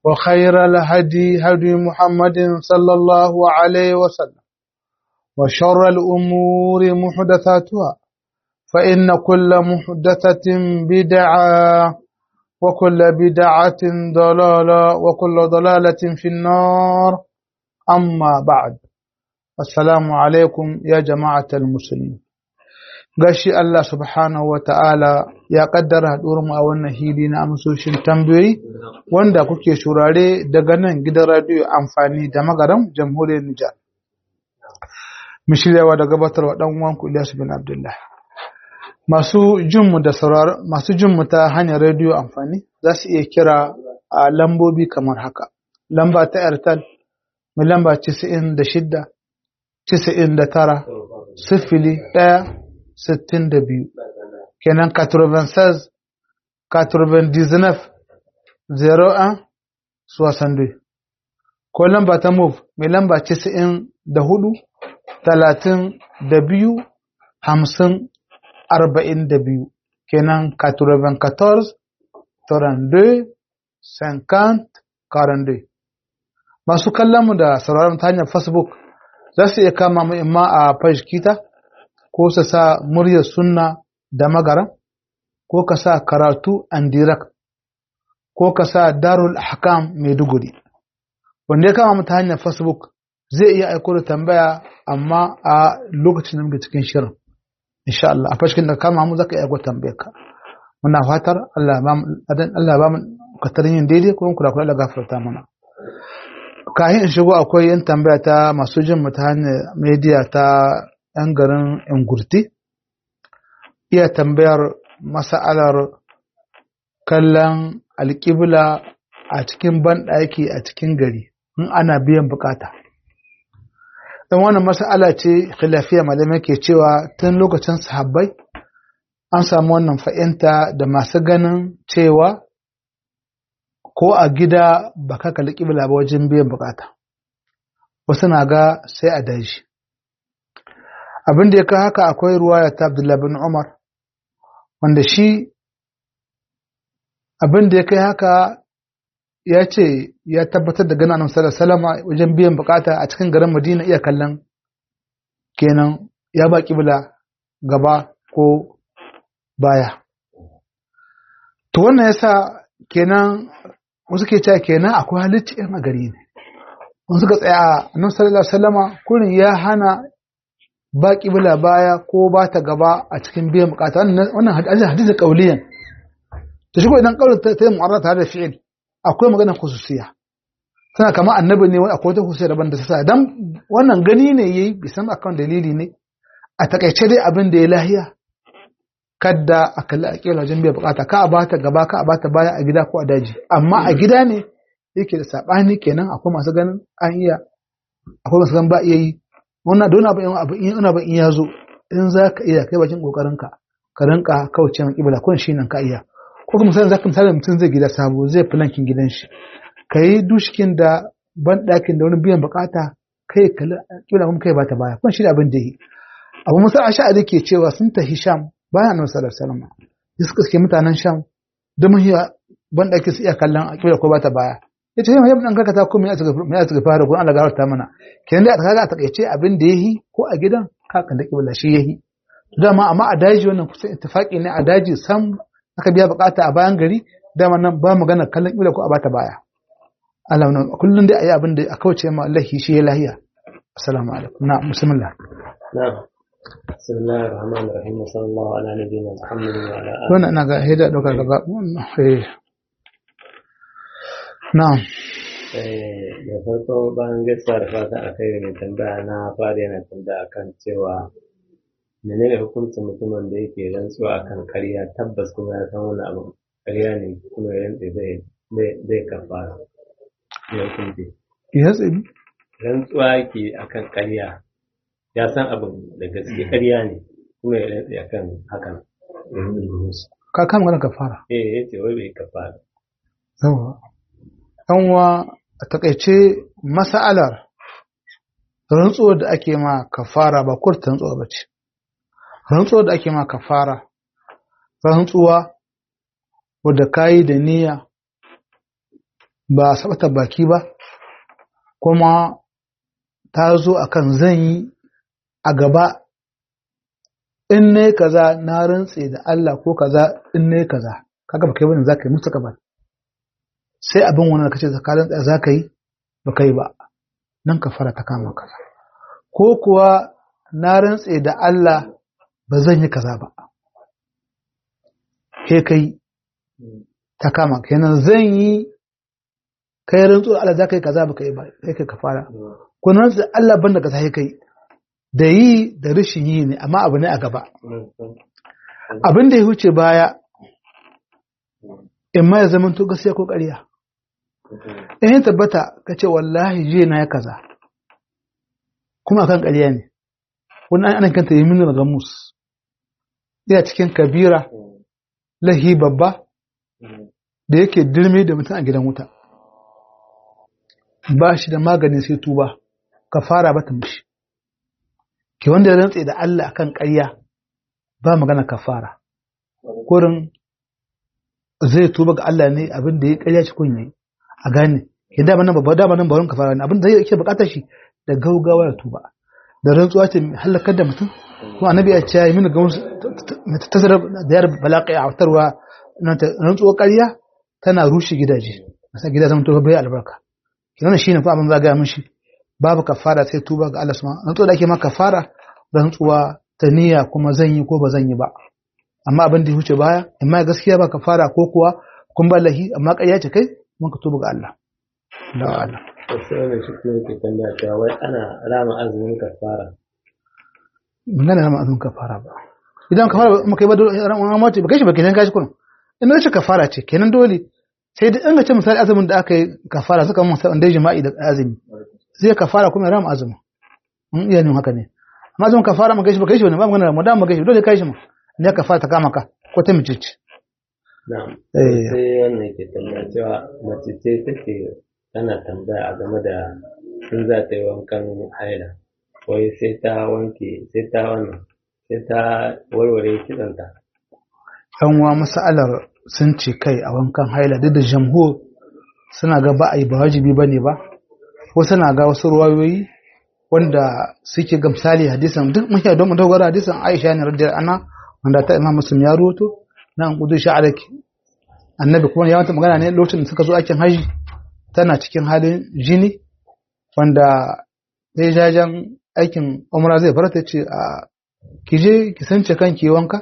وخير الهدي هدي محمد صلى الله عليه وسلم وشر الأمور محدثاتها فإن كل محدثة بدعة وكل بدعة ضلالة وكل ضلالة في النار أما بعد السلام عليكم يا جماعة المسلمين gashi Allah subhanahu wa ta'ala ya kaddara mu a wannan hili na amsoshin tambayoyi wanda kuke shurare daga nan gidan radiyo amfani da magaram jamhuriyar Nijar. Mishiryawa da gabatarwa ɗan uwanku Ilyas bin Abdullah. Masu jinmu da saurar masu jinmu ta hanyar rediyo amfani za su iya kira a lambobi kamar haka. Lamba ta Airtel mai lamba 96 99 sifili ɗaya sittin da biyu kenan 96 99 01 62 ko lamba ta move mai lamba 94 talatin da biyu hamsin arba'in da biyu kenan 94 32 50 42 masu kallon mu da sauraron ta hanyar facebook za su iya kama mu imma a page kita ko su sa muryar sunna da magaran ko ka sa karatu and direct ko ka sa darul ahkam maiduguri wanda ya kama mu ta hanyar facebook zai iya aiko da tambaya amma a lokacin da muke cikin shirin insha Allah a fashin da kama mu zaka iya aiko tambayar ka muna fatar Allah ba mu Allah ba mu katarin yin daidai ko kula kula da gafarta mana kahin in shigo akwai yin tambaya ta masu jin mu ta hanyar media ta 'yan garin Ingurti iya tambayar masa'alar kallon alƙibla a cikin banɗaki a cikin gari in ana biyan bukata. Don wannan masa'ala ce khilafiya malamai ke cewa tun lokacin sahabbai an samu wannan fa'inta da masu ganin cewa ko a gida ba ka kalli ƙibla ba wajen biyan bukata. Wasu na ga sai a daji. abin da ya kai haka akwai ruwaya ta Abdullah bin Umar wanda shi abin da ya kai haka ya ce ya tabbatar da gana annabi sallallahu alaihi wajen biyan bukata a cikin garin Madina iya kallon kenan ya ba kibla gaba ko baya to wannan yasa kenan wasu ke cewa kenan akwai halicci yan a gari ne wasu suka tsaya annabi sallallahu alaihi wasallama kurin ya hana ba ƙibla baya ko ba ta gaba a cikin biyan bukata wannan hadisi hadisi kauliyan to shi ko idan kaulin ta yi mu'arrata tare da fi'il akwai magana khususiya tana kama annabi ne akwai wata khususiya daban da ta sa dan wannan gani ne yayi bisan akan dalili ne a takaice dai abin da ya lahiya kadda a kalli a kila wajen biyan bukata ka a bata gaba ka a bata baya a gida ko a daji amma a gida ne yake da sabani kenan akwai masu ganin an iya akwai masu ganin ba iya yi wannan da wani abu in abu in ya zo in za ka iya kai bakin kokarinka ka rinka kauce ma kibla kun shi nan ka iya ko kuma misali zaka misali mutum zai gida sabo zai filankin gidan shi ka yi dushkin da ban ɗakin da wani biyan bukata kai kibla kuma kai ba ta baya kun shi da abin da yi abu musa asha'ari ke cewa sun tafi sham bayan annabi sallallahu alaihi wasallam suka suke mutanen sham da mun ban ɗakin su iya kallon kibla ko ba ta baya ya ce yau dan karkata ko me ya tsaka fara ko Allah gafarta mana kenan dai kaga a takaice abin da yayi ko a gidan ka kan dake wala shi yayi dama amma a daji wannan kusan ittifaqi ne a daji sam aka biya bukata a bayan gari dama nan ba magana kallon kibla ko a bata baya Allah nan kullun dai ayi abin da a kauce ma Allah shi ya lahiya assalamu alaikum na bismillah na'am بسم الله الرحمن الرحيم وصلى الله على نبينا محمد وعلى اله wannan ina ga hida daukar gaba eh na'am da farko bayan gaisuwa da fata a kai mai tambaya na fara yana tambaya akan cewa menene hukuncin mutumin da yake rantsuwa akan karya tabbas kuma ya san wani abu karya ne kuma ya rantse zai zai kafara ya hukunci ya tsini rantsuwa yake akan karya ya san abin da gaske karya ne kuma ya rantse akan hakan ka kama magana ka fara eh yace wai bai kafara yawa ɗanwa a takaice masa'alar rantsuwar da ake ma kafara ba kurta rantsuwa ba ce rantsuwar da ake ma kafara rantsuwa wadda ka yi da niyya ba sabata baki ba kuma ta zo akan zan yi a gaba in ne kaza na rantse da Allah ko kaza in ne kaza kaga baka yi bane zaka yi musu kabar sai abin wannan kace ka rantsa zaka yi baka yi ba nan ka fara ta kama kaza ko kuwa na rantse da Allah ba zan yi kaza ba ke kai ta kama kenan zan yi kai rantsu da Allah zaka yi kaza baka yi ba kai kai ka fara ko na rantse da Allah banda kaza kai kai da yi da rashin yi ne amma abu ne a gaba abin da ya wuce baya in ma ya zama to gaskiya ko ƙarya in ya tabbata ka ce wallahi je na ya kaza kuma akan ƙarya ne wani ana kanta yi min daga mus yana cikin kabira lahi babba da yake dirme da mutum a gidan wuta ba shi da maganin sai tuba ka fara bata mishi ke wanda ya rantse da Allah akan ƙarya ba magana kafara kurin zai tuba ga Allah ne abin da ya ƙarya shi kun yi a gane ya dama nan babba dama nan baron kafara ne abin da yake bukatar shi da gaugawa ya tuba da rantsuwa ce halakar da mutum kuma annabi ya ce mini ga wasu tasarar da yar balaƙi a wutarwa rantsuwa ƙarya tana rushe gidaje masa gida zama to bai albarka kenan shine ko abin za ga mishi babu kafara sai tuba ga Allah subhanahu rantsuwa da ake ma kafara rantsuwa ta niyya kuma zan yi ko ba zan yi ba amma abin da ya wuce baya amma gaskiya ba kafara ko kuwa kun ba lahi amma ƙarya ce kai mun ka tuba ga Allah da Allah wasu wani shi kuma ke tambaya cewa wai ana rama azumin kafara ngana rama azumin kafara ba idan kafara ba kai ba dole ran mace ba kai shi ba kenan gashi kun in ce kafara ce kenan dole sai da in ga ce misali azumin da aka yi kafara suka mun sai da jima'i da azumi zai kafara kuma ya rama azumin in iya nin haka ne amma azumin kafara ma gashi ba kai shi ne ba magana ramadan ma gashi dole kai shi ma ne kafara ta kama ka ko ta mice ce na'am Eh. sai wannan ke tambaya cewa mace ce take tana tambaya a game da sun za ta yi wankan haila wai sai ta wanke sai ta wannan sai ta warware kitsanta yan uwa masalar sun ce kai a wankan haila duk da jamhur suna ga ba a yi ba wajibi ba ne ba ko suna ga wasu ruwayoyi wanda suke ga misali hadisan duk mun don mu dogara hadisan Aisha ne radiyar ana wanda ta Imam Muslim ya roto na an kudu sha'araki annabi kuma ya wata magana ne lokacin da suka zo aikin haji tana cikin halin jini wanda zai jajen aikin umra zai farata ce a ki je ki sance kanki wanka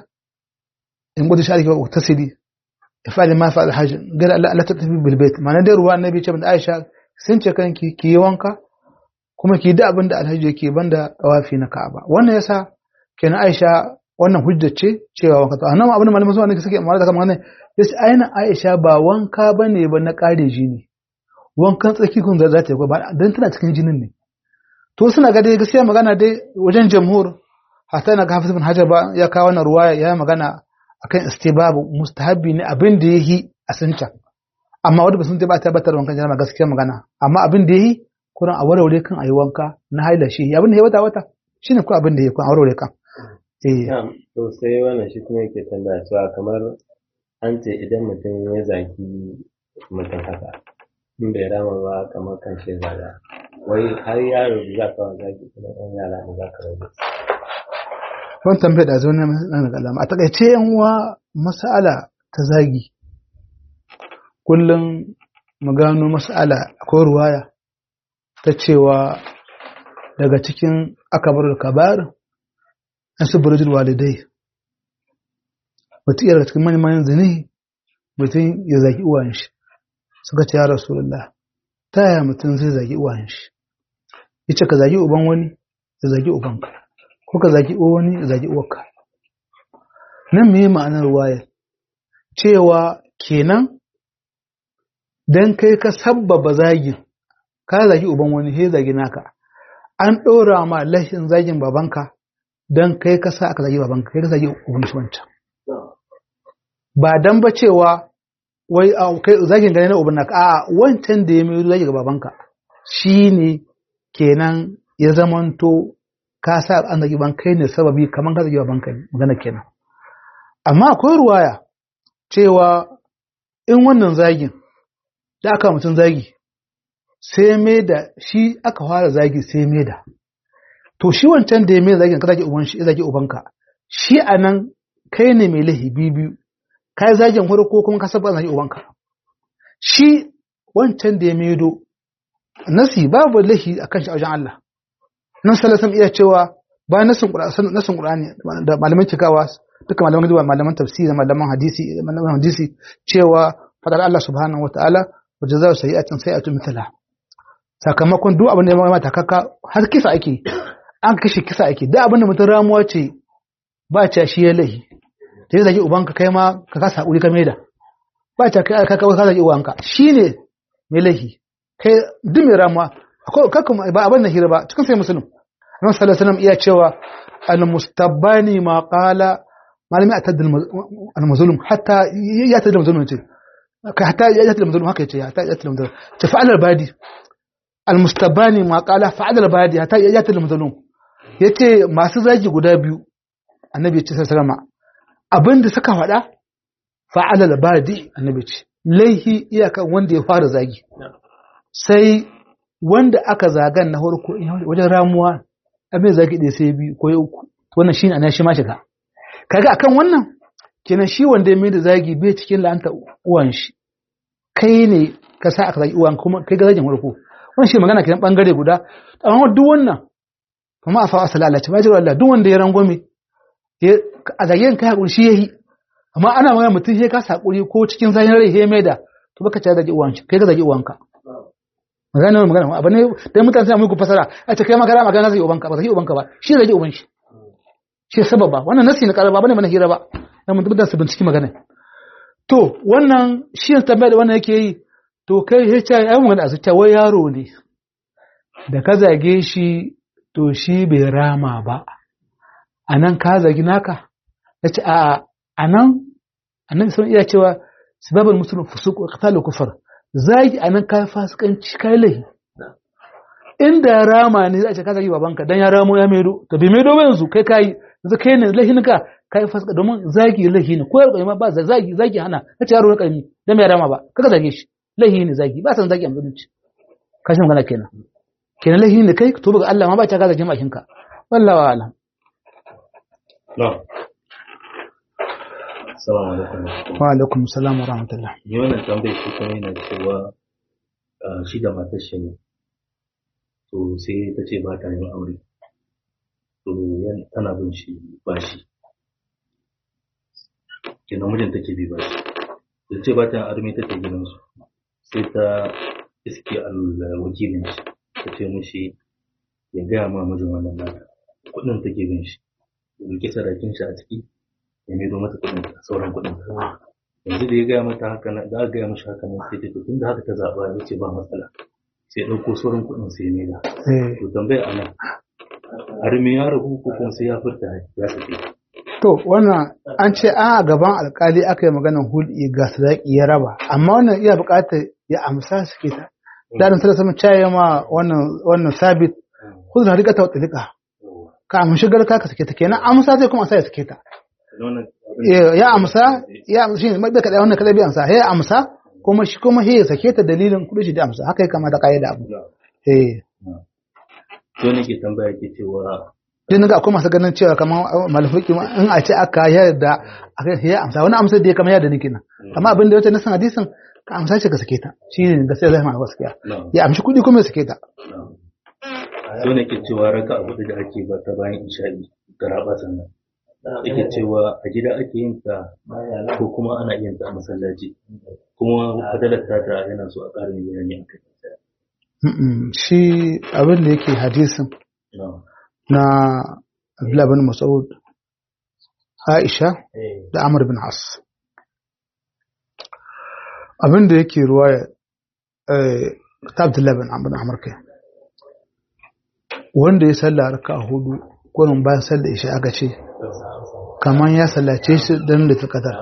in gudu sha'ariki ba ta sidi ifali ma fa'al hajj gada Allah Allah ta tafi bil bait ma'ana dai ruwa annabi ce da Aisha sance kanki ki yi wanka kuma ki yi da abin da alhaji yake banda tawafi na Ka'aba wannan yasa kenan Aisha wannan hujja ce cewa wanka to annabi abin da malaman zuwa ne suke amma da kamar ne yace aina Aisha ba wanka bane ba na kare jini wankan tsaki kun za ta yi ba dan tana cikin jinin ne to suna ga dai gaskiya magana dai wajen jamhur hatta na ga Hafiz bin Hajar ba ya kawo wannan ruwaya ya magana akan istibabu mustahabbi ne abin da yahi a sunta amma wanda ba sun ta ba tabbatar wankan jama'a gaskiya magana amma abin da yahi kuran a warware kan ayi wanka na haila shi abin da ya wata wata shine ko abin da ya kun a warware kan eh na'am to sai wannan shi kuma yake tambaya cewa kamar an ce idan mutum ya zaki mutum haka in bai rama ba kamar kan shi zaga wai har yaro da za ka wa zaki kuma ɗan yara da za ka rage wannan tambayar da zo ne na kalama a takaice yan uwa mas'ala ta zagi kullum mu gano mas'ala akwai ruwaya ta cewa daga cikin akabar kabar an su burjul walidai mutum daga cikin manyan zane mutum ya zagi uwan shi suka ce ya rasulullah ta yaya mutum zai zagi uwan shi yace ka zagi uban wani ya zagi ubanka ko ka zagi uwan wani ya zagi uwarka nan me ma'anar waya cewa kenan dan kai ka sabbaba zagin ka zagi uban wani he zagi naka an ɗora ma lashin zagin babanka don kai ka sa aka zagi babanka kai ka zagi uban shi wancan ba dan ba cewa wai a kai zagin gane na uban naka a wancan da ya mai zagi ga babanka shine kenan ya zamanto ka sa an zagi ban kai ne sababi kamar ka zagi babanka ne magana kenan amma akwai ruwaya cewa in wannan zagin da aka mutum zagi sai mai da shi aka fara zagi sai mai da to shi wancan da ya mai zagin ka zagi uban shi zagi ubanka shi a nan kai ne mai lahi biyu kai zagin farko kuma ka saba zagi ubanka shi wancan da ya maido nasi babu lahi akan shi a wajen Allah nan salasan iya cewa bayan nasin nasin Qur'ani da malaman cikawa duka malaman gidan malaman tafsiri malaman hadisi malaman hadisi cewa fadar Allah subhanahu wataala wa jazaa'u sayyi'atin sayyi'atun mithlaha sakamakon duk abin da ya mata kaka har kisa ake an kashe kisa ake duk abin da mutum ramuwa ce ba ce shi ya lahi da ya zagi ubanka kai ma ka kasa hakuri ka maida ba ce kai ka ka zagi ubanka shine mai lahi kai duk mai ramuwa akwai kakka ba abin da hira ba cikin sai musulun Annabi sallallahu alaihi wasallam iya cewa al-mustabbani ma qala malami atad al-mazlum hatta ya tada al-mazlum ce kai hatta ya tada al-mazlum haka yace hatta ya tada al-mazlum ce fa'al al-badi al-mustabbani ma qala fa'al al-badi hatta ya tada al-mazlum yace masu zagi guda biyu annabi ya ce sallallahu alaihi wasallam abinda suka faɗa fa'al al-badi annabi ce laihi iyakan wanda ya fara zagi sai wanda aka zagan na farko wajen ramuwa abin zagi ɗaya sai biyu ko ya uku wannan shine ana shi ma shiga kaga akan wannan kenan shi wanda ya mai da zagi bai cikin la'anta uwan shi kai ne ka sa aka zagi uwan kuma kai ga zagin farko wannan shi magana kenan bangare guda amma duk wannan kuma a fa'a salala ce majiyar Allah duk wanda ya rangwame a zagen kai hakuri shi yayi amma ana magana mutum sai ka sakuri ko cikin zahin rai sai mai da to baka ci zagi uwan shi kai ga zagi uwanka magana ne magana abu ne dan mutane suna muku fasara a ce kai magana magana zai ubanka ba zai ubanka ba shi zai uban shi shi sababa wannan nasi na karaba bane mana hira ba dan mun tabbata su binciki magana to wannan shi ne tambaya da wannan yake yi to kai he ce ai mun da su ce wai yaro ne da ka zage shi to shi bai rama ba anan ka zagi naka yace a anan annabi sun iya cewa sababul muslim fusuq wa qitalu kufar zagi a nan kayan fasikanci kai lahi inda ya rama ne za a ce ka zagi babanka dan ya ramo ya maido to bai maido ba yanzu kai kai yanzu kai ne lahinka kai fasika domin zagi lahi ne ko yaro ma ba zagi zagi hana kace yaro na karami dan ya rama ba kaga zage shi lahi ne zagi ba san zagi a mutunci kashi magana kenan kenan lahi ne kai to ga Allah ma ba ta ka zagi makinka wallahi wa alam No. Assalamu alaikum. wa alaikum salam wa rahmatullah Ni wannan tambayar shi kuma yana cewa ah, shi da matar shi ne. To sai ta ce ba ta yin aure. To yan tana bin shi bashi. Kenan mijin take bi bashi. Da ce ba ta yin arme take gidansu. Sai ta iske al- wakilin shi. Ta ce mishi ya gaya ma mijin wannan nata. Kuɗin take bin shi. Ya ɗauki sadakin shi a ciki. Ya maido mata kuɗin sauran kuɗin. yanzu da ya gaya mata haka nan da aka gaya mashi haka nan sai ta to tunda haka ta zaɓa ya ce ba matsala sai ya ɗauko sauran kuɗin sai ya maida eh to tambaya a nan har me ya rabu ko kuma sai ya furta ya sake To wannan an ce an a gaban alkali aka yi maganar hulɗi ga sadaki ya raba, amma wannan iya buƙatar ya amsa suke ta. Dadin sai sama caye ma wannan wannan sabit kudu na rika ta wata ka amshi garka ka sake ta kenan amsa zai kuma sa ya sake ta. wannan Eh, Ya amsa ya amsa shi ne maɗa kaɗai wannan kaɗai bai amsa ya amsa kuma shi kuma ya sake ta dalilin kuɗi shi da amsa haka ya kamata ƙa'ida abu. Eh. to ne ke tambaya ke cewa Din ga akwai masu ganin cewa kamar malafiki in a ce aka yarda a kan ya amsa wani amsar da ya kama yarda nake nan amma abin da ya wuce na san hadisin ka amsa shi ka sake ta shi ne gaskiya zai ma gaskiya na ya amshi kuɗi kuma ya sake ta to ne ke cewa raka abu da ake ba ta bayan isha'i garaba sannan yake cewa a gida ake yin ta ko kuma ana yin ta a masallaci kuma fadalar ta ta yana so a ƙarin bayani a kai Mm-mm. shi abin da yake hadisin na na Abdullah bin Mas'ud Aisha da Amr bin As abin da yake ruwaya eh, ta Abdullah bin Amr bin Amr kai wanda ya salla raka hudu gurin bayan sallar isha aka ce kamar ya sallace shi don da ta kadar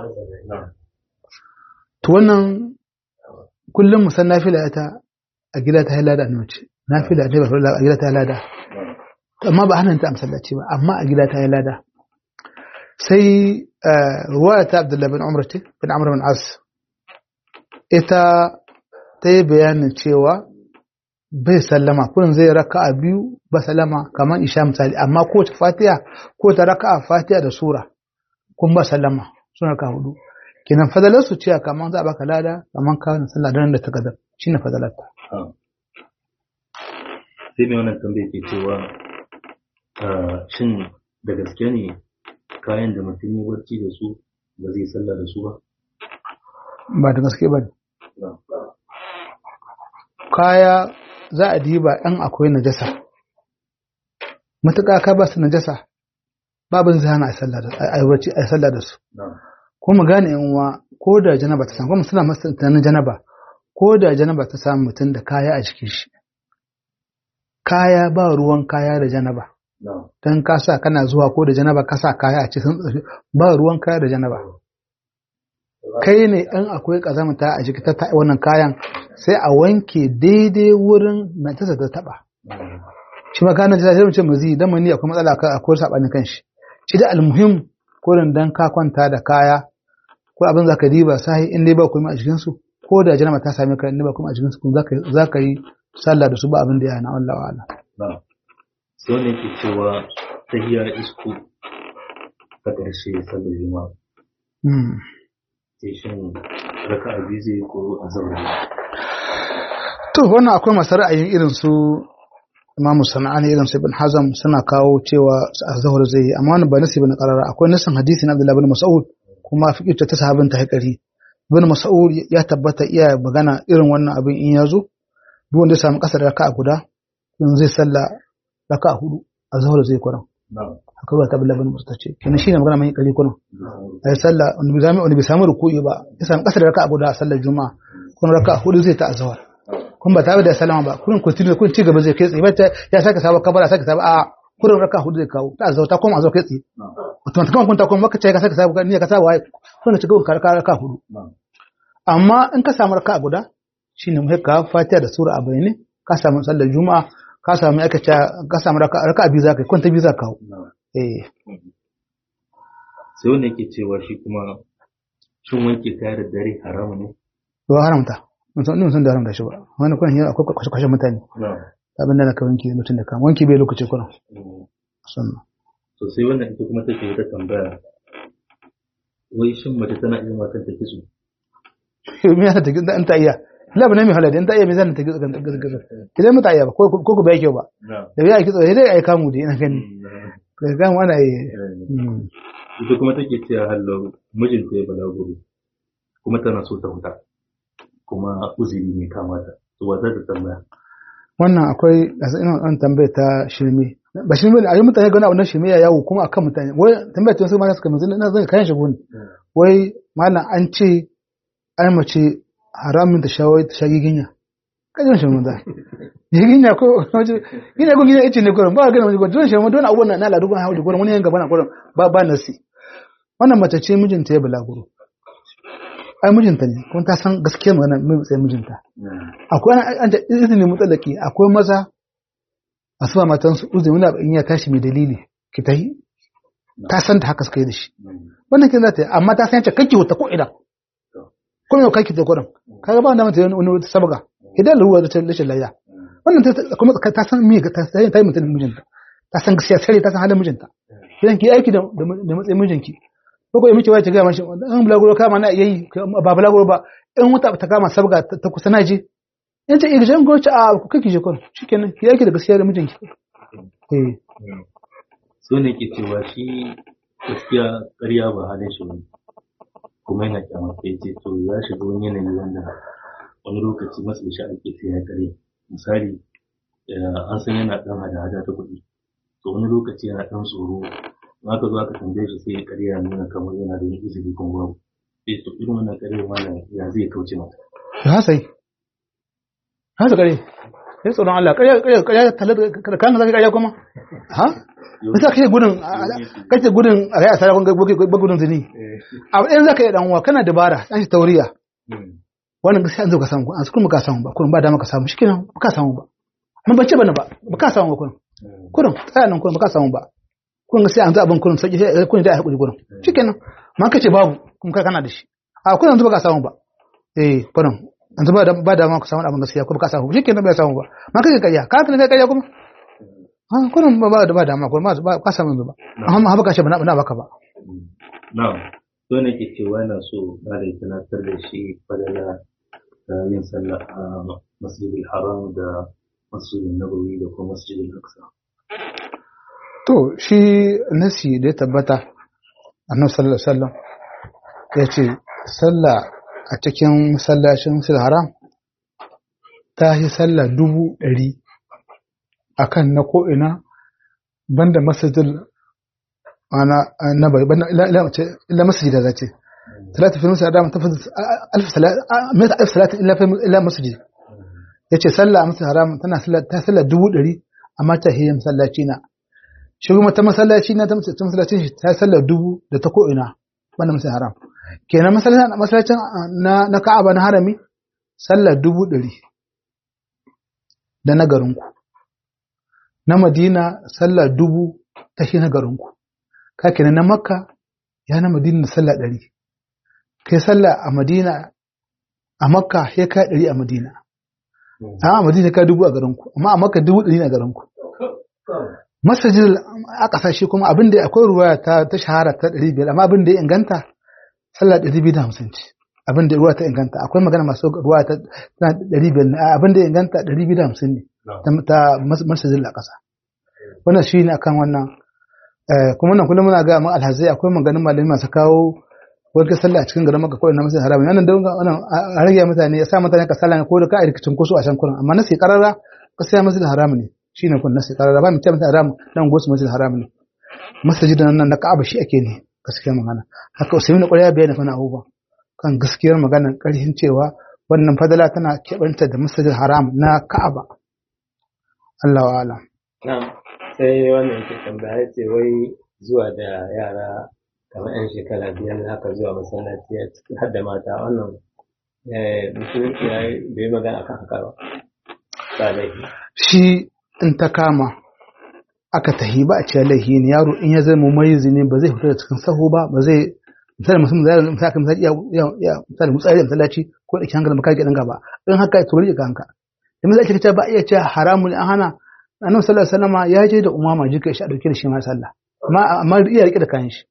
to wannan kullum musan nafila ta a gida ta halada ne mace nafila ta ba a gida ta halada amma ba hannun ta a masallaci ba amma a gida ta halada sai ruwaya ta Abdullah bin Umar ce bin Amr bin As ita ta yi bayanin cewa bai sallama kurin zai raka a biyu ba sallama kamar isha misali amma ko ta fatiha ko ta raka a fatiha da sura kun ba sallama suna ka hudu kenan fadalar su cewa kamar za a baka lada kamar ka wani sallah da ta gadar shine fadalar ta sai mai wannan tambaya ke cewa shin da gaske ne kayan da mutum ya barci da su ba zai sallah da su ba ba da gaske ba kaya za a diba ɗan akwai najasa matuƙa ka ba su najasa babin zai hana a sallah da su kuma gane yan uwa ko da janaba ta samu kuma suna masu tunanin janaba ko da janaba ta samu mutum da kaya a jikin shi kaya ba ruwan kaya da janaba don ka sa kana zuwa ko da janaba ka sa kaya a cikin ba ruwan kaya da janaba kai ne in akwai kazamta a jiki ta wannan kayan sai a wanke daidai wurin na ta ta taba shi ma kana sai mu ce mazi dan mani akwai matsala akwai sabanin kanshi shi da almuhim kurin dan ka kwanta da kaya ko abin zaka diba sai in dai ba kuma a jikin su ko da janaba ta same ka in dai ba kuma a jikin su kun zaka zaka yi sallah da su ba abin da ya na Allah wa Allah sai ne ke cewa tahiyar isku ta ƙarshe sallar juma'a sai shin raka'a biyu zai ko azhar to wannan akwai masu ra'ayin irin su Imam Sana'ani irin su Ibn Hazm suna kawo cewa azhar zai yi amma wannan ba nasi bane karara akwai nasin hadisi na Abdullah ibn Mas'ud kuma fiqh ta sahabin ta haƙari Ibn Mas'ud ya tabbata iya magana irin wannan abin in ya zo duk wanda ya samu kasar raka'a guda in zai salla raka'a hudu azhar zai kuran haka ba ta Abdullah ibn Mas'ud ce kenan shine magana mai kali kuran ai sallah wani bai wani bai samu ruku'i ba ya samu kasar raka'a guda a sallar juma'a kun raka'a hudu zai ta azhar kun ba tare da salama ba kun continue kun ci gaba zai kai tsaye ba ya saka saba kabara saka saba a kurin raka hudu zai kawo ta azhar ta koma azhar kai tsaye automatically kun ta kuma maka ce ka saka saba ni ka saba wai kun ci gaba ka raka hudu amma in ka samu raka guda shine mu ka fatiha da sura a bayane ka samu sallar juma'a ka samu aka ce ka samu raka raka biyu zaka kun ta biyu zaka kawo eh sai wanda yake cewa shi kuma shin wanke kaya da dare haramu ne to haramta mun san mun san da haramta shi ba wani kun yana akwai kwashe kwashe mutane abin da ka wanke mutum da kama wanke bai lokaci kuna sannan to sai wannan ita kuma take wata tambaya wai shin mace tana iya ma kanta kitso me yana ta gida an ta iya labu ne mai halali in ta iya me zan ta gida kan gida gida idan mata iya ba ko ko ku bai kyau ba da ya kitso sai dai ai kamu da ina gani kai ga wani ai ita kuma take cewa hallo mijinta ya balaguro kuma tana so ta huta kuma uzuri ne kamata to wa za ta tambaya wannan akwai ina an tambaya ta shirme ba shirme ne a yi mutane gani wannan shirme ya yawo kuma akan mutane wai tambaya ta wasu mata suka manzo na zan kayan shigo ne wai malam an ce ai mace haramin ta shawai ta shagi ginya kajin shirme da ginya ko ginya ko ginya ice ne gurin ba gani wani don shirme don abubuwan na ladu gurin hawo da gurin wani yan gaba na gurin ba ba nasi wannan mace ce mijinta ya bulaguro ai mijinta ne kuma ta san gaskiyar magana mai matsayin mijinta akwai an ta izini mutsalaki akwai maza a suba matansu uzuri wani in ya tashi mai dalili ki ta yi ta san ta haka suka yi da shi wannan kin za ta yi amma ta san yace kake wuta ko ina ko yau kake ta gurin kaga ba wanda mata wani wani sabga idan ruwa da rashin layya wannan kuma ta san me ta san ta yi mutum mijinta ta san gaskiya sai ta san halin mijinta idan ki aiki da matsayin mijinki ko ko miki wace ga mashi an bulaguro kama na yayi ba bulaguro ba in wuta ta kama sabga ta kusa na je in ta iya jan goce a ku kake je kun shikenan ki yake da gaskiya da mijinki eh so ne ke cewa shi gaskiya ƙarya ba halin shi ne kuma yana kyamar sai ce to ya shiga wani yanayi wanda wani lokaci masu shi ake sai ya ƙarya misali an san yana ɗan hada-hada ta kuɗi to wani lokaci yana ɗan tsoro aka zo aka tambaye shi sai ya karya nuna kamar yana da izini kan babu sai to irin wannan karya mana ya zai kauce mata ha sai ha sai kare sai tsoron Allah karya karya karya talar da kan zaka karya kuma ha bisa kake gudun kake gudun a kai asara kun ga gudun zini abu ɗayan zaka yi dan uwa kana dabara dan shi tauriya wannan gaskiya an zo ka samu an kuma ka samu ba kullum ba dama ka samu shikenan ba ka samu ba mun bace bane ba ba ka samu ba kullum kullum tsaya nan kullum ba ka samu ba kun ga sai an zo abin kullum sai kun da hakuri gurin shikenan ma kace babu kuma kai kana da shi a kullum yanzu ba ka samu ba eh kullum yanzu ba da ba da ma ku samu abin gaskiya ko ba ka samu shi kenan bai samu ba ma kake kayya ka kana kai kayya kuma ah kullum ba ba da ba da ma ko ma ba ka samu yanzu ba amma ha baka shi ba na baka ba na'am to ne ke cewa yana so malai tunatar da shi fadala da yin sallah a masjidil haram da masjidin nabawi da kuma masjidil aqsa to shi nasi da ya tabbata annabi sallallahu alaihi wasallam ya ce sallah a cikin masallacin sil haram ta yi sallah dubu ɗari a kan na ko'ina banda masajid ana na bai banda ila masajid da ce talata fi musa adam tafi alf salati ila masajid ya ce sallah a masajid haram tana ta sallah dubu ɗari amma ta hiyar masallaci na shi kuma ta masallaci na ta masallacin shi ta sallah dubu da ta ko'ina banda masajid haram kenan masallacin na ka'aba na harami sallah dubu ɗari da na garinku na madina sallah dubu ta shi na garinku ka kenan na makka ya na madina sallah ɗari kai sallah a madina a makka ya kai ɗari a madina a madina ka dubu a garinku amma a makka dubu ɗari a garinku masajid a ƙasashe kuma abin da akwai ruwa ta shahara ta ɗari biyar amma abin da ya inganta sallah ɗari biyu da hamsin ce abin da ruwa ta inganta akwai magana masu ruwa ta ɗari biyar abin da ya inganta ɗari biyu da hamsin ne ta masajin a ƙasa wannan shi ne akan wannan kuma nan kullum muna ga mu alhazai akwai maganin malami masu kawo wani sallah a cikin garin maka kawai na masjid haramun wannan don wannan a rage mutane ya sa mutane ka sallah ko da ka rikicin kusu a can kurin amma na sai karara ka sai masjid haramun ne shine kun na sai karara ba mu ce masjid haramun dan gosu masjid haramun ne masjidin nan na Ka'aba shi ake ne gaskiyar magana haka Usaimin ƙwarya bayani fa na abubuwa kan gaskiyar magana ƙarfin cewa wannan fadala tana keɓanta da masjidil haram na Ka'aba Allah wa alam Na'am, sai wannan ke tambaya ce wai zuwa da yara kamar 'yan shekara biyar haka zuwa masallaci a ciki har da mata wannan musulunci ya yi bai magana akan haka ba. Ba laifi. shi in ta kama aka tahi ba a cewa laifi ne yaro in ya zama maizi ne ba zai fita da cikin sahu ba ba zai misali musamman zai misali kan misali ya ya misali mutsari da masallaci ko da hankali maka ga gaba in haka ya tori ga hanka in zai ce ba iya cewa haramun an hana annabi sallallahu alaihi wasallam ya je da umama jika shi a dauke da shi ma sallah amma amma iya rike da kayan shi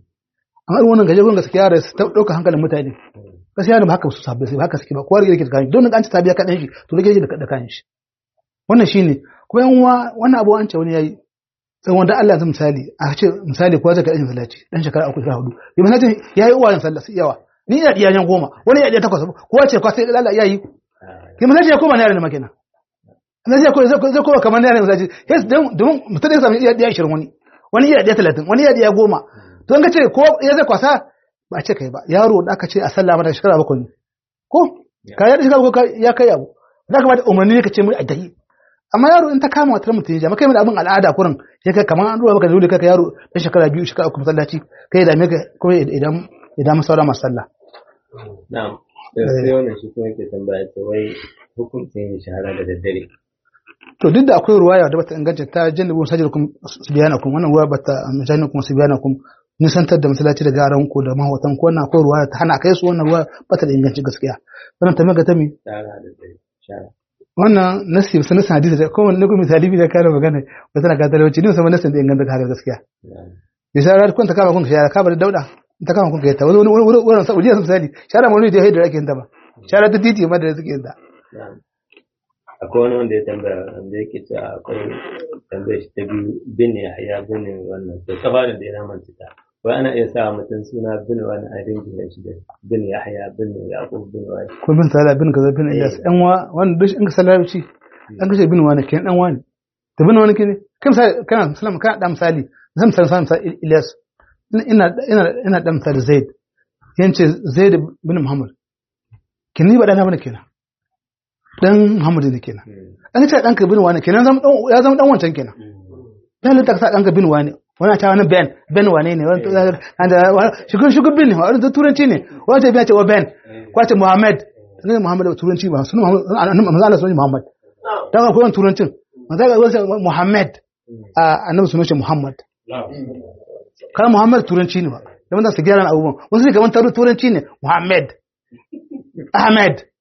amma irin wannan gaje gun gaskiya yara su dauka hankalin mutane gaskiya ne ba haka su sabbe sai haka suke ba kowa rike da kayan shi don an ci tabiya kadan shi to rike da kayan shi wannan shine kuma yan uwa wannan abu an ce wani yayi sai wanda Allah yanzu misali a ce misali kowa zai ka ajin sallaci dan shekara uku shekara hudu yi misali yayi uwayen sallah su yawa ni ina diyan goma wani ya diya takwas kowa ce kwa sai Allah yayi yi misali ya koma ne yaran makina na zai kowa zai kowa kamar ne yaran misali yes domin mutum ya samu iya diya 20 wani wani iya diya 30 wani iya diya goma to an ka ce ko ya zai kwasa ba a ce kai ba yaro da aka ce a sallah mata shekara bakwai ne ko ka ya shekara bakwai ya kai abu da ka ba da umarni ka ce mai addai amma yaro in ta kama wata mutum ya kai mai abin al'ada kurin ya kai kamar an ruwa maka dole kai yaro dan shekara biyu shekara uku masallaci kai da me kuma idan idan masaura masu sallah Na'am. Sai wannan shi kuma yake tambaya ce wai hukuncin yin shahara da daddare. to duk da akwai ruwaya da bata inganta ta jannabu sajirkum subhanakum wannan ruwa bata jannakum subhanakum nisantar da masallaci da garan ku da mahawatan ku wannan akwai ruwaya ta hana kai su wannan ruwa bata da inganci gaskiya wannan ta mega ta mi Shahara da daddare. Shahara. wannan nasi sun nasi hadisi da kowanne ne kuma misali bi da kana magana ba tana ka talauci ne musamman nasin da inganta haka gaskiya bisa kun ta kama kun shara ka bar dauda ta kama kun kai ta wani wani wani saudi misali shara mun ne da haidar ake yin ta ba shara ta titi ma da suke yin ta Na'am. Akwai wani wanda ya tambaya wanda yake cewa akwai tambayar shi ta biyu bin Yahya bin wannan to kafarin da ya namanta ta. Wai ana iya sa mutum suna bin wani a dinga shi da bin Yahya bin Yaqub bin wani. ko bin sala bin kaza bin iyas ɗan wa wanda duk in ka salarci an kace bin wani kenan dan wani to bin wani kene kan misali kana sallama kana da misali zan misali sa misali ilyas ina ina ina da misali zaid yance zaid bin muhammad kin ni ba dana bane kenan dan muhammad ne kenan an ce danka bin wani kenan zama dan ya zama dan wancan kenan dan ta sa danka bin wani wani ta wani ben ben wane ne wani shugun shugun bin ne wani turanci ne wani ta biya ce wa ben kwace muhammad ne muhammad da turanci ba sunan muhammad manzo Allah sunan muhammad dan akwai wani turancin manzo Allah sunan muhammad a annabi sunan shi muhammad kan muhammad turanci ne ba da wanda su gyara abubuwan wasu ne kamar taru turanci ne muhammad ahmed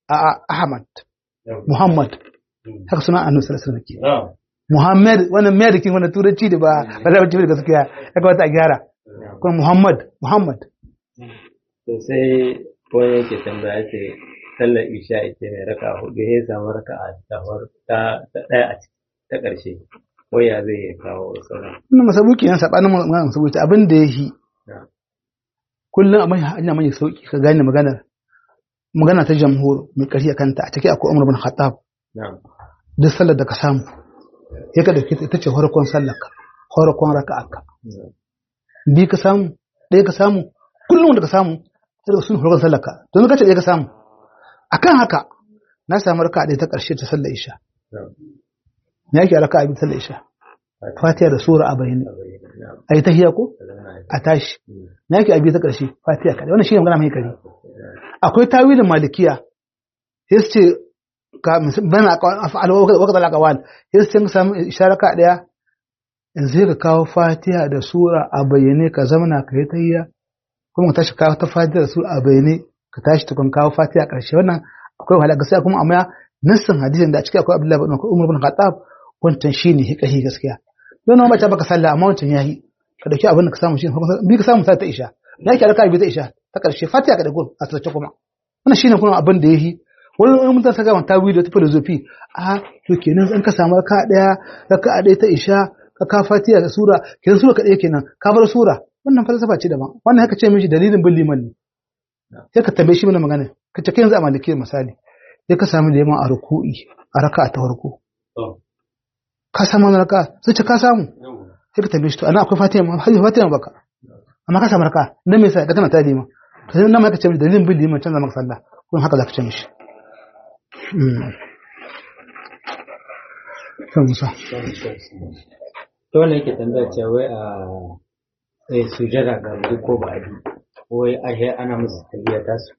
a Ahmad Muhammad haka suna annabi sallallahu alaihi wasallam na'am Muhammad wannan mai kin wannan turanci da ba ba za ci da gaskiya ya kamata a gyara kuma Muhammad Muhammad to sai wani yake tambaya ce sallar isha ita mai raka hudu ya samu raka a ta ta ɗaya a ciki ta ƙarshe waya zai iya kawo sauran wannan masabuki yan sabanin magana masabuki abin da yahi Na'am. kullum a mai hanya mai sauki ka gane maganar magana ta jamhur mai ƙarfi a kanta a take akwai Umar bin Khattab na'am duk sallar da ka samu ya ka dauke ta ita ce farkon sallar ka farkon raka'arka bi ka samu ɗaya ka samu kullum da ka samu sai da sun farkon sallar ka don ka ce ɗaya ka samu akan haka na samu raka'a ɗaya ta ƙarshe ta sallar isha na'am me yake raka'a bi ta sallar isha fatiha da sura a bayyane na'am ayi tahiyya ko Salama a tashi me yake abi ta ƙarshe fatiha kadai wannan shine magana mai kare akwai tawilin malikiya sai su ce ka bana af'al wa waqt al-aqwal sai su ce ka samu isharaka daya in zai ka kawo fatiha da sura a bayyane ka zamana ka yi tahiyya kuma ka tashi kawo ta fatiha da sura a bayyane ka tashi tukun kawo fatiha karshe wannan akwai wahala gaskiya kuma amma nassin hadisin da a cikin akwai Abdullahi bin Umar bin Khattab wancan shine hikahi gaskiya don nan mace baka sallah amma wancan yayi ka dauki abin da ka samu shi bi ka samu sai ta isha na ki alaka bi ta isha ta karshe fatiha ka da gur a tsace kuma wannan shine kuma abin da yayi wani wani mutum saka wani tawi da ta filosofi a to kenan in ka samu raka daya raka daya ta isha ka ka fatiha da sura kenan sura ka daya kenan ka bar sura wannan falsafa ce daban wannan haka ce mishi dalilin bin liman ne sai ka tambaye shi mana magana ka ce kai yanzu a maliki misali sai ka samu liman a ruku'i a raka ta farko ka samu wani raka sai ce ka samu sai ka tambaye shi to ana akwai fatiha ma hajji fatiha baka amma ka samu raka dan me yasa da kana ta liman to sai nan ma ka ce mishi dalilin bin liman canza maka sallah kun haka za ka ce mishi kan musa to wannan yake tambaya cewa wai a eh sujada ga duk ko ba abi wai ahe ana musu tahiyya ta su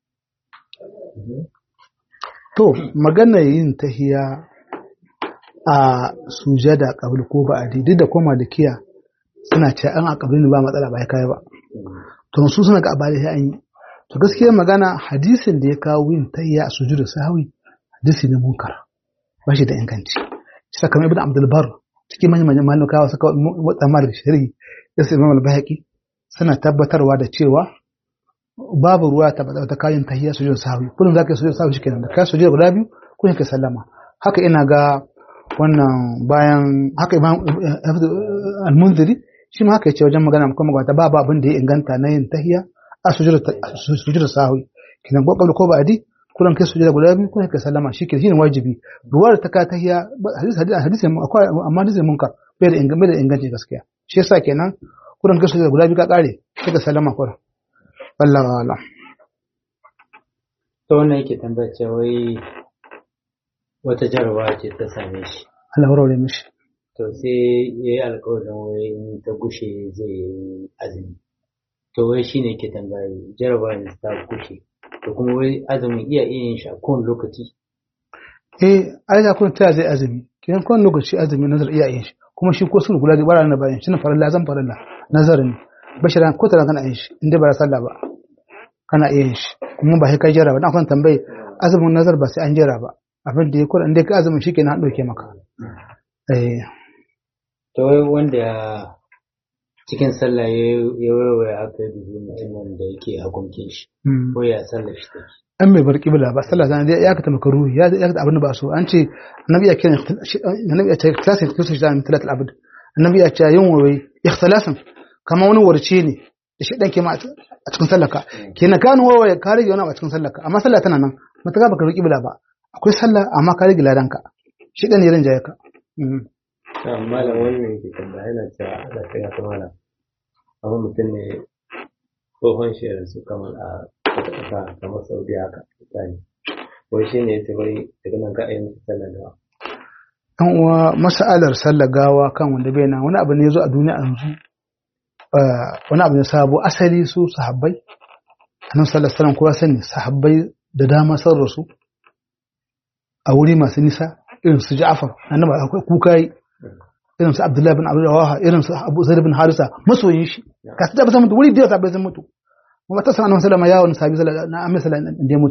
to magana yin tahiya a sujada qabl ko ba adi duk da ko malikiya suna ce an a qabl ba matsala ba ya kai ba to su suna ga abali sai an yi to gaskiya magana hadisin da ya kawo yin tahiya a sujudu sahwi hadisi ne munkar ba shi da inganci shi kamar ibn abdul bar cikin manyan manyan malikawa suka mutsamar da shari'i ya sai imam al-bahaqi suna tabbatarwa da cewa babu ruwa ta bada ta kayan tahiyya sujud sahwi kullum zaka yi sujud sahwi shikenan da ka sujud guda biyu kullum ka sallama haka ina ga wannan bayan haka imam al-munziri shi ma haka yace wajen magana kuma magana babu abin da ya inganta na yin tahiyya a sujud sujud sahwi kinan ko ko ba adi kullum kai sujud guda biyu kullum ka sallama shi shine wajibi ruwar ta ka tahiyya hadisi hadisi akwai amma hadisi munkar bai da inganci da inganci gaskiya shi yasa kenan kullum kai sujud guda biyu ka kare sai ka sallama kullum wallahu a'lam to wannan yake tambaya cewa wai wata jarabawa ce ta same shi Allah warware mishi to sai ya yi alkawarin wai in ta gushe zai yi azumi to wai shi ne ke tambaya jarabawa ne ta gushe to kuma wai azumin iya iya yin shi a kowane lokaci eh ai da kun taya zai azumi kiyan kowane lokaci azumi nazar iya yin shi kuma shi ko sun kula da bara na bayan shi na farilla zan farilla nazar ne bashiran ko tana kana yin shi inda ba sallah ba kana iya yin shi kuma ba sai kai jira ba dan kan tambaye azumin nazar ba sai an jira ba abin da ya kula inda ka azumin shi kenan an dauke maka eh to wai wanda cikin sallah ya warware aka yi dubu mutumin da yake hukuncin shi ko ya sallah shi take an mai bar kibla ba sallah zan ya ka tamaka ruhi ya ya ka abin da ba so an ce annabi ya kira annabi ya ce klasin kisu shi da talat abd annabi ya ce yin wai ikhtilasan kama wani warce ne da shi dan ke ma a cikin sallaka kenan kanu wawaye ka rage wani a cikin sallaka amma sallah tana nan mata baka roki bila ba akwai sallah amma ka rage ladanka shi dan ne rinjaye ka malam wannan ke tambaya yana cewa da kai ya kamala amma mutum ne tsohon shi su kamar a wata ƙasa kamar saudi haka misali wai shi ne ya wai daga nan ka ayi musu sallah da dan uwa mas'alar sallar gawa kan wanda bai nan wani abu ne zo a duniya yanzu wani abu ne sabo asali su sahabbai annabi sallallahu alaihi wasallam kowa sani sahabbai da dama sun rasu a wuri masu nisa irin su Ja'far annabi akwai kuka yi irin su Abdullahi bin Abu Rawaha irin su Abu Zaid bin Harisa masoyin shi ka su tabbata mutu wuri da sahabbai sun mutu kuma ta sanar sallama ya wani sahabi sallallahu na amma sallallahu da ya mutu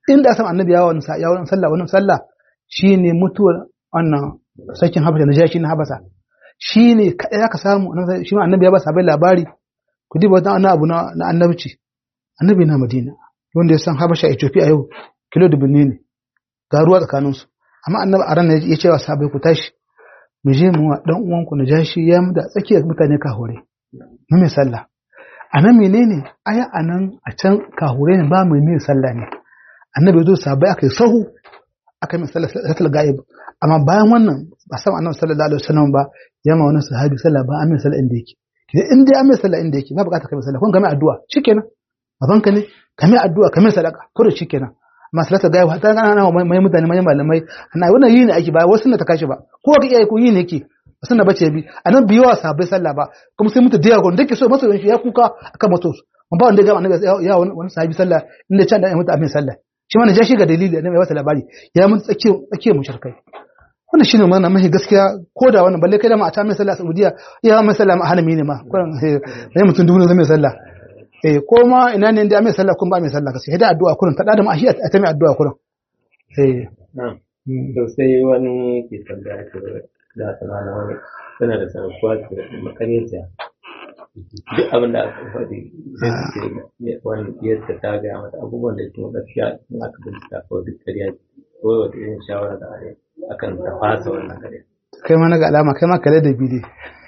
inda san annabi ya wani ya wani sallah wani sallah shine mutuwar wannan sarkin habasha najashi na habasa shine kadai aka samu shi ma annabi ya ba sabai labari ku diba wani abu na annabci annabi na madina wanda ya san habasha ethiopia yau kilo dubu ne ga ruwa tsakaninsu amma annabi a ran ya ce wa sabai ku tashi mu je mu wa dan uwanku najashi ya mu da tsakiyar mutane kahore mu mai sallah a nan menene aya a nan a can kahure ne ba mai mai sallah ne annabi zo sabai aka yi sahu aka mai sallah salatul ga'ib amma bayan wannan ba san annabi sallallahu alaihi wasallam ba ya ma wani sahabi sallah ba amin sallah inda yake kidan in dai amin sallah inda yake ba bukata kai sallah kun ga mai addu'a shikenan babanka ne ka mai addu'a ka mai sadaka ko da shikenan amma salatul ga'ib ta ga ana mai mutane mai malamai ana wannan yi ne ake ba wasu na ta kashi ba ko ka iya ku yi ne yake sunna bace bi anan biyo wa sahabbai sallah ba kuma sai mutu da gon dake so maso shi ya kuka akan mato mun ba wanda ga annabi ya wani sahabi sallah inda can da ya mutu amin sallah shi ma na jashi ga dalili annabi ya wata labari ya mutu tsake tsake mushrikai wannan shine mana mahi gaskiya ko da wannan balle kai da ma a ta mai sallah a Saudiya ya mai sallah ma hanami ne ma kuran sai mutum dubu ne mai sallah eh ko ma ina ne da mai sallah kun ba mai sallah gaskiya da addu'a kurin ta da ma shi a ta mai addu'a kurin eh na'am to sai wani ke tambaya da sana na wani tana da sarrafuwa da makarita duk abin da aka faɗi sai su ce wani yadda ta gaya mata abubuwan da ke gaskiya in aka bincika ko duk ƙarya ko wata irin shawara da are akan ta fasa wannan ƙarya kai ma na ga alama kai ma kale da bi ne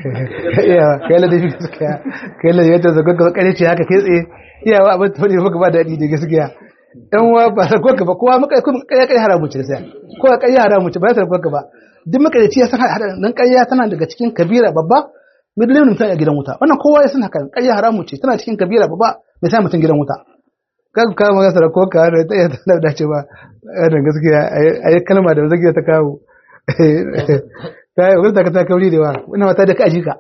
iya kai la da bi gaskiya kai la yadda zaga ga kare ce haka kai tsaye iyawa abin ta wani maka ba daɗi da gaskiya yan wa ba sa ka ba kowa maka kuma kai kai haramu ce sai ko kai haramu ce ba sa ka ba duk makarici ya san hada dan ƙarya tana daga cikin kabira babba midlin mutum a gidan wuta wannan kowa ya san haka ƙarya haramu ce tana cikin kabira babba mai sa mutum gidan wuta kan ka maka sara ko ka da ta ta da ce ba da gaskiya ayi kalma da zakiya ta kawo ta yi wurin ta kauri da wa ina mata da kaji ka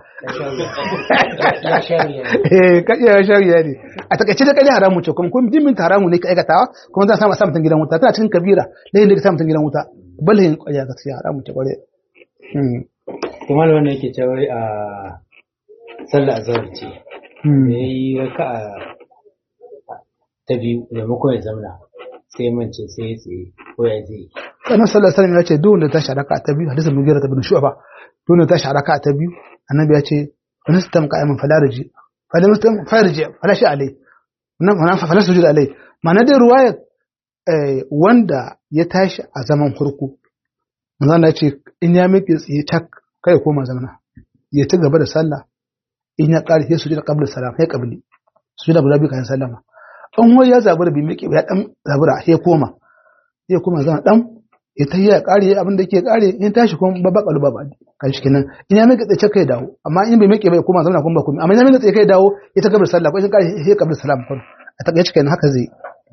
eh ka iya shari'a ne a takaice da ƙarya haramu ce kuma kun dimin ta haramu ne ka aikatawa kuma za a samu mutum gidan wuta tana cikin kabira ne da ka sa mutum gidan wuta bala yin ƙwarya gaskiya haramun ta ƙwarya. kuma da wannan yake cewa a sallah azhar ce da ya yi raka a ta biyu maimakon ya zamna sai mance sai ya tsaye ko ya zai Annabi sallallahu alaihi wasallam ya ce duk wanda ta sharaka ta biyu hadisin mugira ta bin shu'ba duk wanda ta sharaka ta biyu annabi ya ce wani sistem qa'iman falarji fala mustam farji fala shi alai nan wannan fala sujud alai ma'ana dai ruwayar wanda ya tashi a zaman farko manzon ya ce in ya miƙe tsaye tak kai ya koma zamana ya ci gaba da sallah in ya ƙare sai sujud qabla salam sai qabli sujud guda biyu kan sallama an wai ya zabura bi miƙe ya dan zabura sai koma sai koma zama dan ya ta yi ya ƙare abin da ke ƙare in tashi kuma babba ƙalu babba kan shi kenan in ya miƙe tsaye kai dawo amma in bai miƙe bai koma zamana kuma ba kuma amma in ya miƙe tsaye kai dawo ya ta gaba da sallah ko in ƙare sai qabla salam kun a takaice kenan haka zai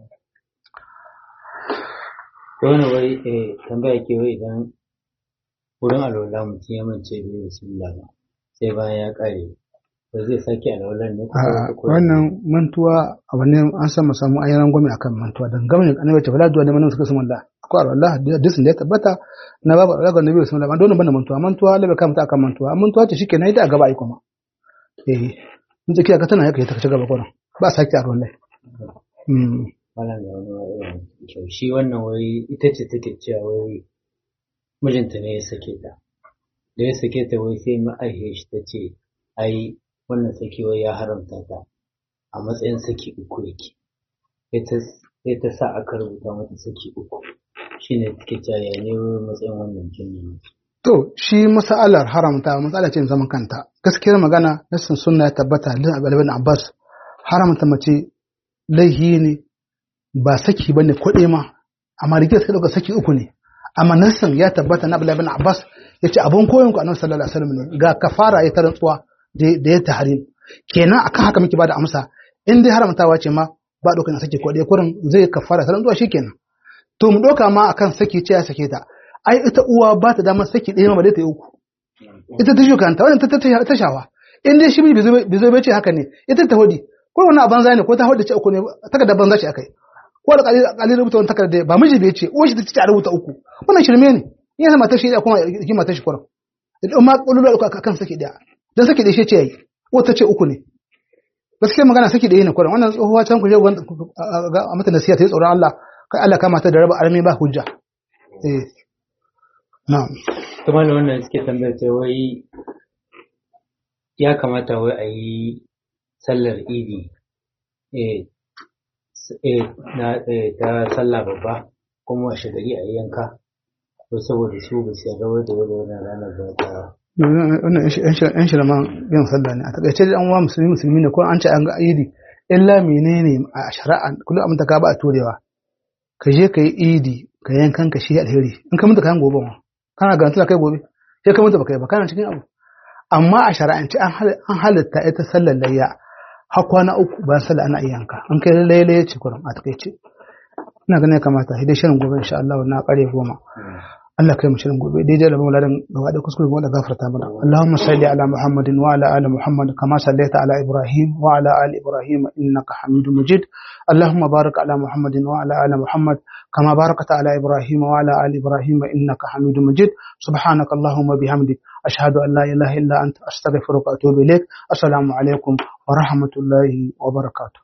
ko wani wai eh tambaya ke wai idan wurin alwala mutum ya mance bai bismillah ba sai bayan ya kare ba zai sake alwalar ne ko wannan mantuwa abu ne an san mu samu ayyaran gwami akan mantuwa dan gamin annabi ta fala duwa ne manan suka sunan Allah ko alwala hadisin da ya tabbata na babu alwala ga nabi bismillah ba dole bane mantuwa mantuwa la bai kamata akan mantuwa mantuwa ce shikenan ita a gaba ai kuma eh mun tsakiya ka tana yake ta ci gaba kuma ba sake alwala mm wannan da wani irin kyau shi wannan wai ita ce take cewa wai mijinta ne ya sake ta da ya sake ta wai sai ma'aihiyar shi ta ce ai wannan saki wai ya haramta ta a matsayin saki uku yake sai ta sa aka rubuta mata saki uku shine take cewa ya ne matsayin wannan jinni To, shi masa'alar haramta matsala ce zaman kanta. Gaskiyar magana, nassin sunna ya tabbata da Abdul Abbas haramta mace laihi ne ba saki bane kuɗe ma, amma rigiyar sai ɗauka saki uku ne. Amma nassin ya tabbata na Abdul Abbas ya ce abin koyon ku annabi sallallahu alaihi wasallam ne ga kafara ya tarantsuwa da ya tahrim. Kenan akan haka muke bada amsa in dai haramtawa ce ma ba ɗauka na saki kuɗe kurin zai kafara tarantsuwa shikenan. To mu ɗauka ma akan saki ce ya sake ta. ai ita uwa ba ta damar saki ɗaya ma ba dai ta yi uku ita ta shukanta wannan ta ta shawa in dai shi bai zo bai ce haka ne ita ta hodi ko wani a banza ne ko ta hodi ce uku ne takarda banza ce akai ko alƙali alƙali rubuta wani takarda ba miji bai ce uwa shi ta ce a rubuta uku wannan shirme ne in yana matar shi da kuma ki matar shi kuran idan ma kululu uku akan saki ɗaya dan saki ɗaya shi ce yayi ko ta ce uku ne gaskiya magana saki ɗaya ne kuran wannan tsohuwa can ku je a mata nasiha ta yi tsoron Allah kai Allah kama ta da raba armi ba hujja eh na'am kuma da wannan suke tambayar ta wai ya kamata wai a yi sallar idi eh s- eh, na eh, ta sallah babba kuma washe gari a yi yanka to saboda su ba su yarda wai da wani wannan ranar da ta wannan yan shirman yin sallah ne a takaice da an wa musulmi musulmi ne ko an ce an ga idi illa menene a shari'a kullum abin ta ka ba a turewa ka je ka yi idi ka yankan ka shi alheri in ka mutu kayan gobe ma kana garanti da kai gobe sai ka mutu baka yi ba kana cikin abu amma a shari'ance an hal- an halitta ita sallar layya har kwana uku bayan sallah ana iya yanka an kai layya layya ce kurum a takaice ina ganin ya kamata sai dai shirin gobe insha Allah na kare goma Allah kai mu shirin gobe daidai da mauladan gaba da kuskure gaba da gafarta mana Allahumma salli ala Muhammadin wa ala ali Muhammad kama sallaita ala Ibrahim wa ala ali Ibrahim innaka Hamidum Majid Allahumma barik ala Muhammadin wa ala ali Muhammad kama barakta ala Ibrahim wa ala ali Ibrahim innaka Hamidum Majid subhanaka Allahumma bihamdik ashhadu an la ilaha illa anta astaghfiruka wa atubu ilaik assalamu alaikum wa rahmatullahi wa barakatuh